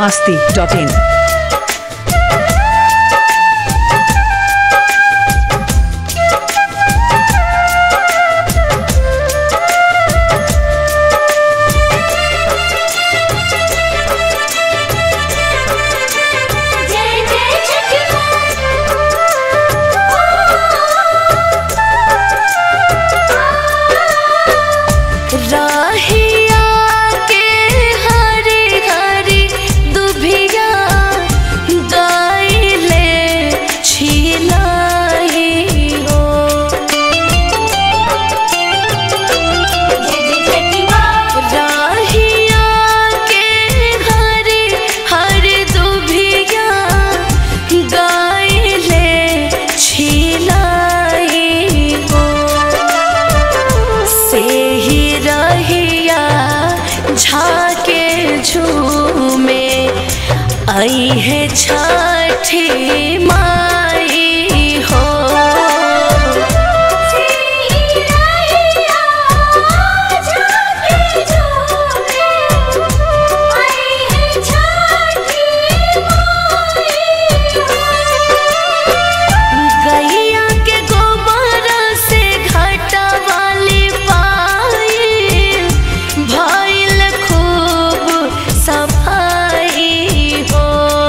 masti.in. जय जय छठी राहिया के हरी हरी दुभिया गाइले छिलाई हो राहिया के हरी हरी दुभिया गाइले छिलाई हो से ही रहिया झाके झूमे आई है छठी माई हो गैया के गोबर से घाटा वाली पाई भइल खूब सफाई हो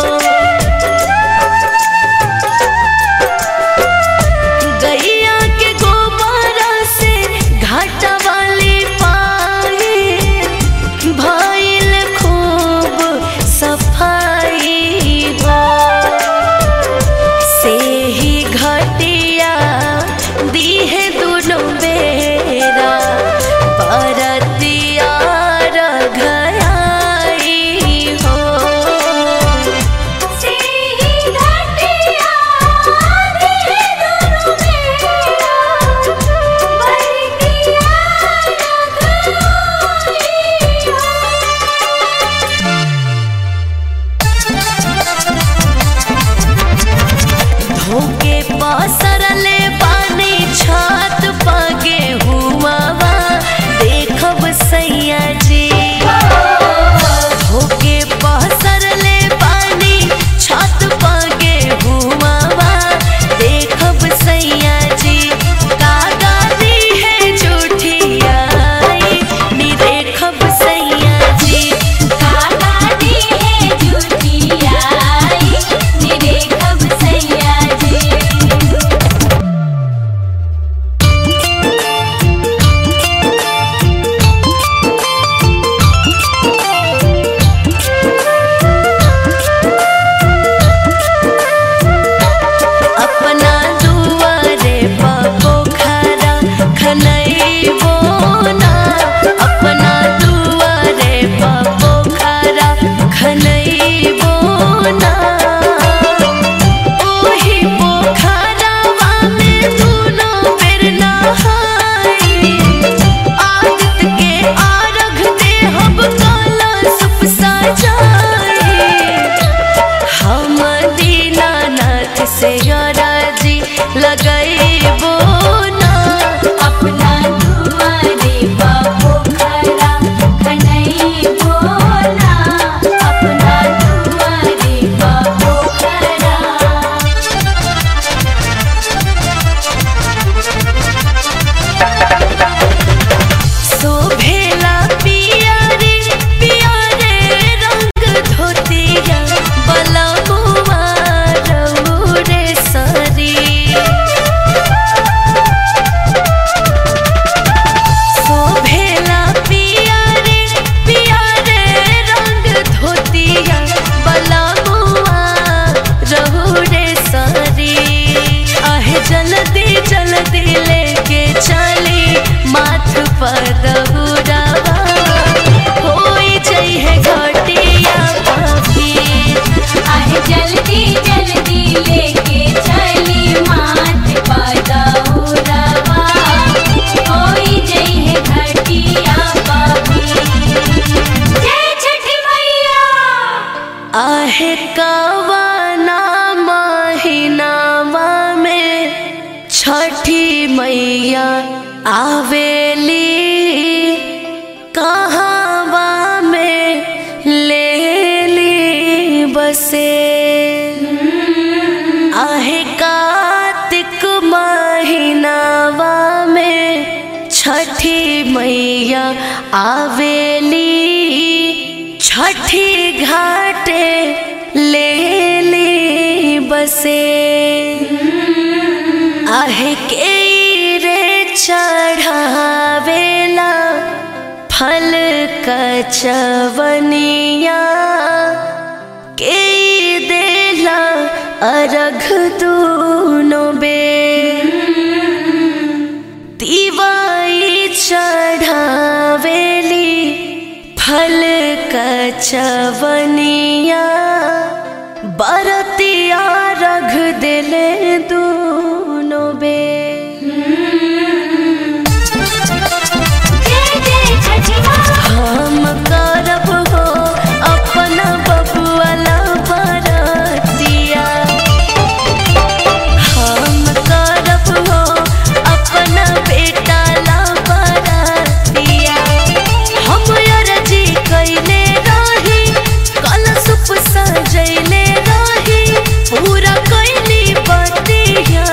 गैया के गोबर से घाटा वाली पाई भइल खूब सफाई हो से ही घटिया दीहे दुनो बेरा परतिया रघाई हो से ही घटिया दीहे दुनो बेरा परतिया रघाई हो धोके पसरले पानी छत पगे हुआवा देखब सैया जी धोके पसरले पानी छत पगे हुआवा देखब सैया जी कागा दी है झूठियाई नी देखब सैया जी कागा दी है झूठियाई नी देखब सैया जी अपना दुआरे पोखरा खनैबो ना अपना दुआरे पोखरा खनैबो ना ओही पोखरावा में दुनो बेर नहाई आदित के आरघ देहब कलशप सजाई हम दीनानाथ से राजी लगैबो ना अपना दुआरे बाबू खरा खनैबो ना अपना दुआरे बाबू खरा शोभेला पिया रे पिया रे रंग धोतिया बलमुआ रउरे सरी शोभेला पिया रे पिया रे रंग धोतिया बलमुआ रउरे सरी आहे जल्दी जल्दी लेके चली माथ पर दहुरावा होई जई है घटिया पापी आहे जल्दी जल्दी लेके चली माथ पदौरवा होई जई है घटिया बाबी जय छठी मैया आहे कवना महीनावा में छठी मैया आवेली कहवा में ले ली बसे आहे कार्तिक महीनावा में छठी मैया आवेली छठी घाटे ले ली बसे आहे के रे चढ़ावेला फल कचवनिया के देला अरघ दूनो बे तिवाई चढ़ावेली फल कचवनिया बरतिया रघ दिले दूनो बे जय जय छठी माँ हम करब हो अपना बबुआला बरतिया हम करब हो अपना बेटा ला बरतिया हम अरजी कैले रही कलशुप सजैले रही पूरा कैली बतिया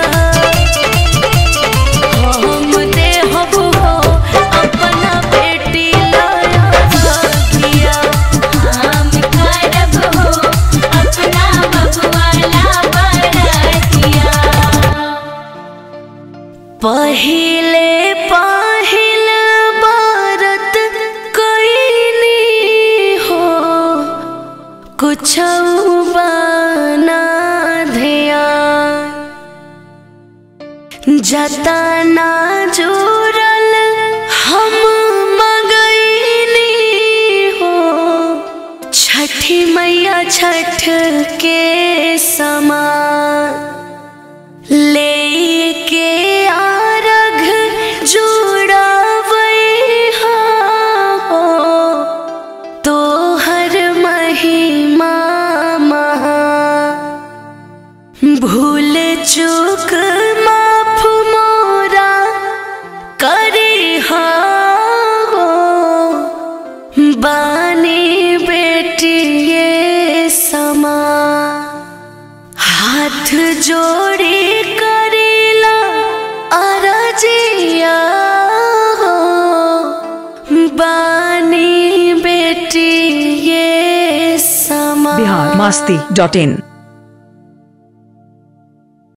हम देहब हो अपना बेटी लाया बतिया हम करब हो अपना बबुआला बरतिया पहिले पहिल बारत कैनी हो कुछ बना ध्यान जतना जुड़ल हम मगैनी हो छठी मैया छठ के समान लेके आरघ जुड़ावै हो तोहर महिमा महा भूल चूक माफ मोरा करी हो बानी बेटिए समा हाथ जोड़ी करीला अरजिया हो बानी बेटी ये समा बिहार मास्ती डॉट इन